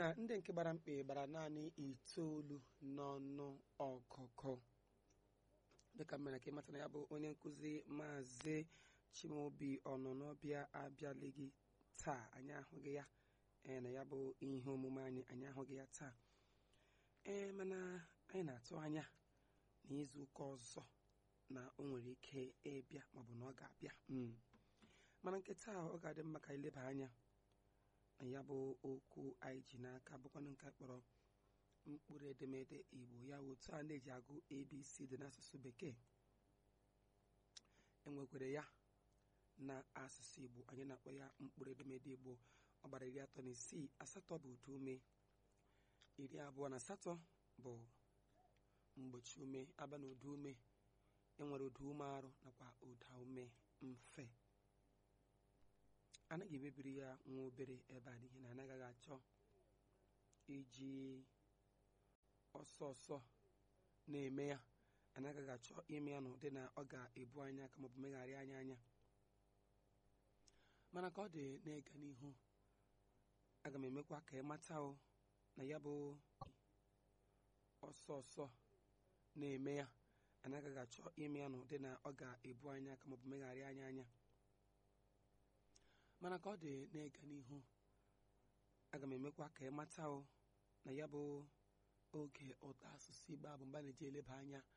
na ndị nke gbara mkpe gbara naanị itoolu n'ọnụ ọgụgụ dịka mere ka ịmata na ya bụ onye nkụzi maazị chimaobi ọnọnọbịa abịaleghị taa anyị ahụghị ya ee na ya bụ ihe omume anyị anyị ahụghị ya taa ee mana anyị na-atụ anya na izu ụka ọzọ na o nwere ike ịbịa maọbụ na ọ ga-abịa mana nke taa ọ ga-adị mma ka ileba anya na ya bụ okwu anyị ji n'aka bụkwanụ nke kpọrọ mkpụrụ edemede igbo ya otu a na-eji agụ abc dị n'asụsụ bekee enwekwere ya na asụsụ igbo anyị na-akpọ ya mkpụrụ edemede igbo ọ gbara iri atọ na isii asatọ bụ ụda ume iri abụọ na asatọ bụ mgbochi ume aba na ụda ume enwere ụda ume arụ nakwa ụda ume mfe anaghị emebiri ya nwa obere ebe a n'ihi na anaghị achọ iji ọsọ ọsọ na-eme ya anaghị achọ ime ya n'ụdị na ọ ga-ebu anya aka maọbụ megharị anya anya mana ka ọ dị na-ịga n'ihu aga m emekwa ka ị mata o na ya bụ ọsọ ọsọ na-eme ya anaghị achọ ime ya n'ụdị na ọ ga-ebu anya aka maọbụ megharị anya anya mana ka ọ dị na-ịga n'ihu aga m emekwa ka ị mata o na ya bụ oge ụtọ asụsụ igbo abụ mgbe a na-eji eleba anya